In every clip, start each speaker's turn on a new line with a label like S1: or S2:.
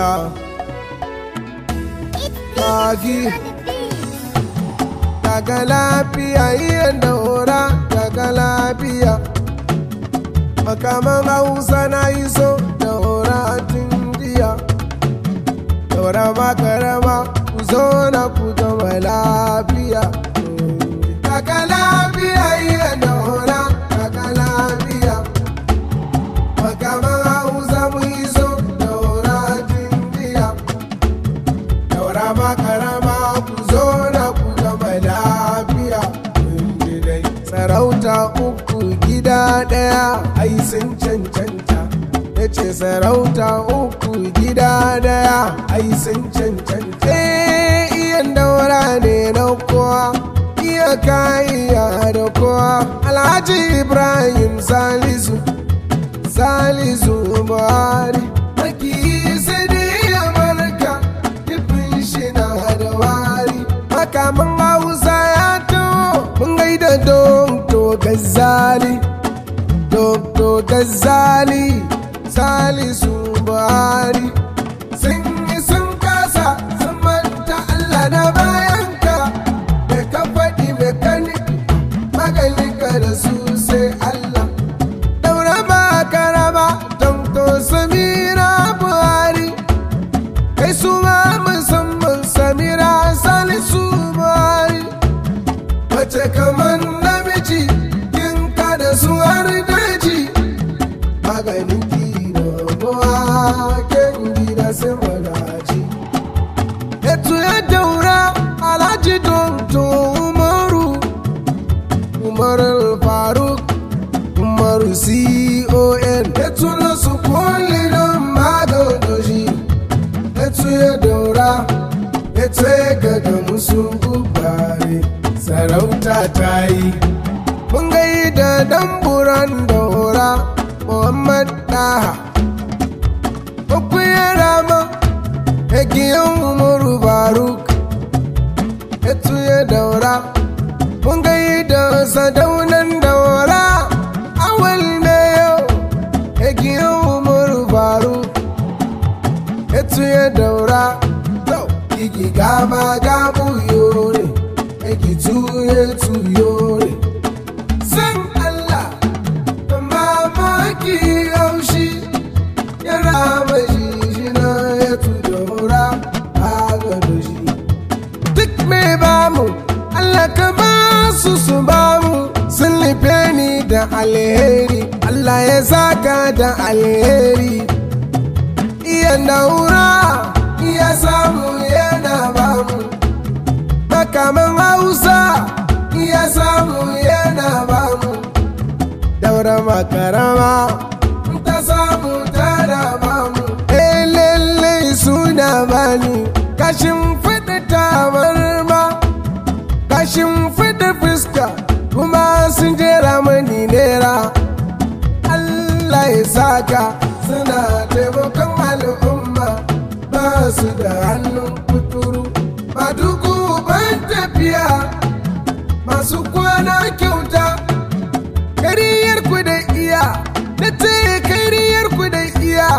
S1: Magi daga lafiya iya daura daga lafiya makaman hausa na yi so daura tun jiya daura makarama ku zo na ku zama lafiya daga lafiya iya daura daga lafiya makaman hausa mu yi so daura tun jiya daura makarama ku zo na ku zama lafiya dai sarauta uku gida ɗaya ai sun cancanta ya ce sarauta uku gida ɗaya ai sun cancanta Eh, iyan daura ne na kowa iya kaiya da kowa alhaji ibrahim salisu salisu buhari maki sai ya barka dukkan shi na da wari makaman hausa ya taho mun gaida dokto gazali dokto gazali salisu buhari sun yi sun kasa sun manta allah na bayanka da ka faɗi mai kaniki maganinka da su sai allah daura ba karama dokto samira buhari kai su ma musamman samira salisu buhari mace kamar namiji kin ka da su har daji maganin gida buwa ken gida sai wadaci etu ya daura alhaji donto umaru umar faruk umaru con etu na su kulli don madodoji etu ya daura etu ya gaga musu gubare sarauta ta yi mun gaida damburan daura muhammad daha uku ya rama egiyan umaru baruk etu ya daura mun gaida sadaunan daura awal na yau egiyan umaru baruk etu ya daura to igi gama gabu yore egi tuye tuyore san Allah da mamaki haushi ya rama shi na ya tu daura a gado shi duk mai bamu Allah ka ba su su bamu sun nufe ni da alheri Allah ya saka da alheri iya daura iya samu yana bamu makaman hausa iya samu yana bamu daura makarama ta samu tana bamu lalle suna bani kashin fida tabarma kashin fida fuska kuma sun jera mani nera Allah ya saka suna taimakon al'umma ba su da hannun kuturu ba duku ban tafiya masu kwana kyauta kariyar ku da iya na ce kariyar ku da iya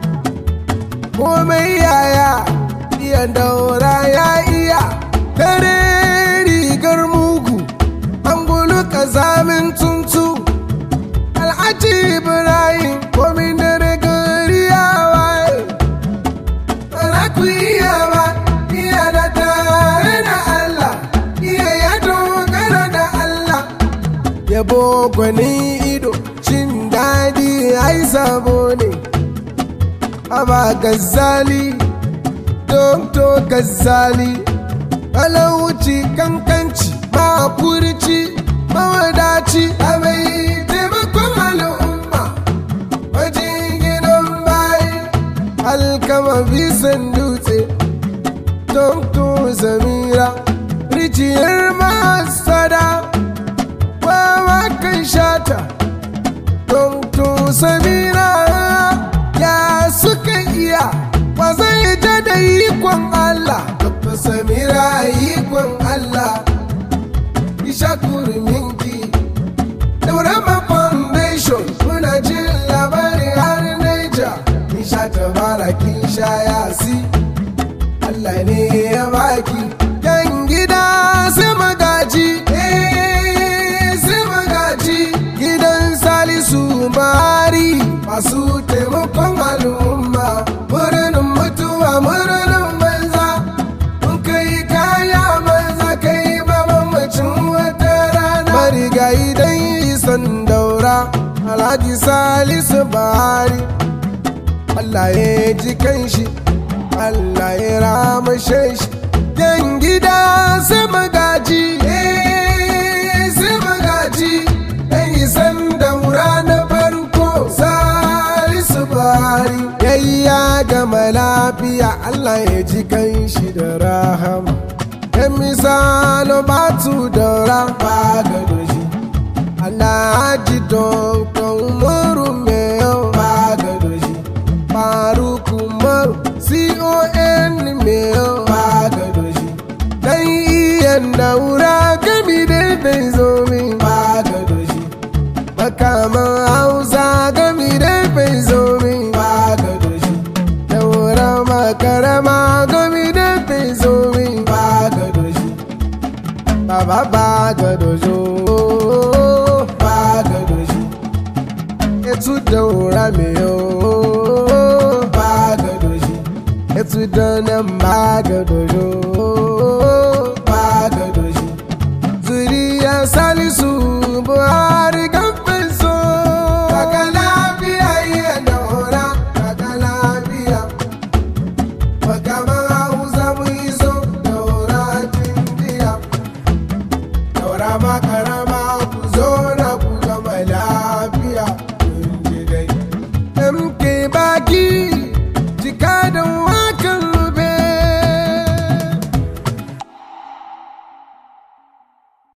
S1: komai yaya iya daura ya iya dare rigar mugu an gulu kazamin tuntu alhaji ibrahim komai dare gari ya waye Bara ku iya ba iya da tare da Allah iya ya dogara da Allah yabo gwani ido cin daɗi ai sabo ne aba gazzali dokto gazzali talauci kankanci makurci mawadaci a mai taimakon al'umma wajen gidan bayi alkama bisan dutse dokto zamira rijiyar masada wawa kan shata dokto samira ya suka iya ba zai ja da ikon Allah dokto samira ikon Allah isha kurminki Daurama Foundation muna jin labarin har Niger Nisha ta fara kin sha yasi Allah ne ya baki yan gida su magaji eh su magaji gidan salisu bari masu taimakon al'umma murnin mutuwa murnin banza mun kai kaya banza kai ba mamacin wata rana marigayi dan isan daura alhaji salisu bari Allah ya ji kanshi Allah ya ramashe shi yan gida su magaji eh su magaji dan isan daura na farko salisu bari yayya gama lafiya Allah ya ji kanshi da rahama yan misalo batu daura ba gado shi Alhaji Dr. Umaru Meyo Bagadoshi Faruk Umaru CON Meyo Bagadoshi Dan iyan daura gami da bai zo min Bagadoshi Makaman Hausa gami da bai zo min Bagadoshi Daura makarama gami da bai zo min Bagadoshi Baba Bagadojo Bagadoshi Etu daura me yo Bagadoshi Etu danan Bagadojo Bagadoshi Zuriya Salisu Buhari kamfin so Kaka lafiya iya daura Kaka lafiya Makaman Hausa mu iso daura jindiya Daura makarama ku zo na ku gama lafiya kun ji dai. MK baki